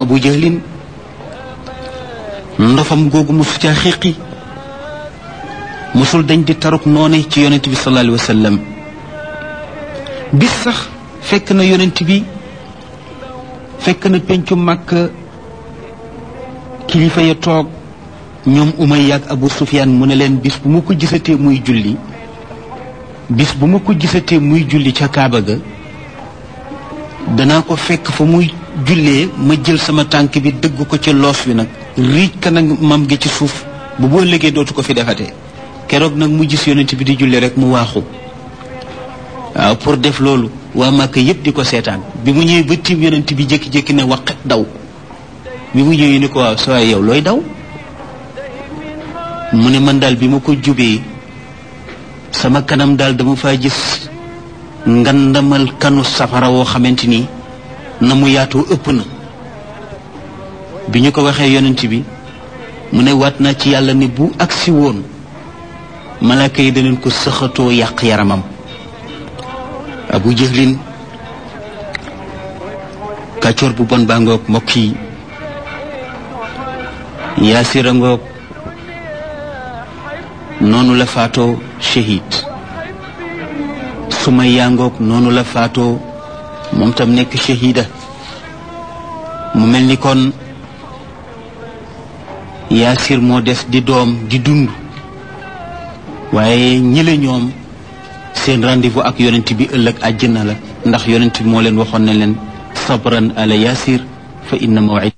abu jahlin ndofam googu mosu caa xiqi mosul dañ di taruk noone ci yonent bi sallallahu alayhi wa sallam bis sax fekk na yonent bi fekk na pencu màkk kilifa ya toog ñoom Umayya ak Abu Sufyaan mu ne leen bis bu ma ko gisatee muy julli bis bu ma ko gisatee muy julli ca Kaaba ga danaa ko fekk fa muy jullee ma jël sama tànk bi dëgg ko ci loos wi nag riij ka nag mam gi ci suuf bu boo léegee dootu ko fi defatee keroog nag mu gis yonent bi di julli rek mu waaxu waaw pour def loolu waa Màkka yépp di ko seetaan bi mu ñëwee ba tiim yonent bi jékki-jékki ne waqet daw bi mu ñëwee ni ko waaw sa waay yow looy daw mu ne man daal bi ma ko jubee sama kanam daal dama faa gis ngandamal kanu safara woo xamante ni na mu yaatoo ëpp na bi ñu ko waxee yonent bi mu ne waat naa ci yàlla ne bu agsi woon malaaka yi daneen ko sëxatoo yàq yaramam abu jëhlin kàccoor bu bon baa ngoog mbokk yi yaasira ngoog noonu la faatoo shahid sumaya ngoog noonu la faatoo moom tam nekk shahida mu mel ni kon yaasir moo des di doom di dund waaye ñële ñoom seen rendez-vous ak yonent bi ëllëg àjjana la ndax yonent bi moo leen waxoon ne leen sabran ala yaasir fa inna mawid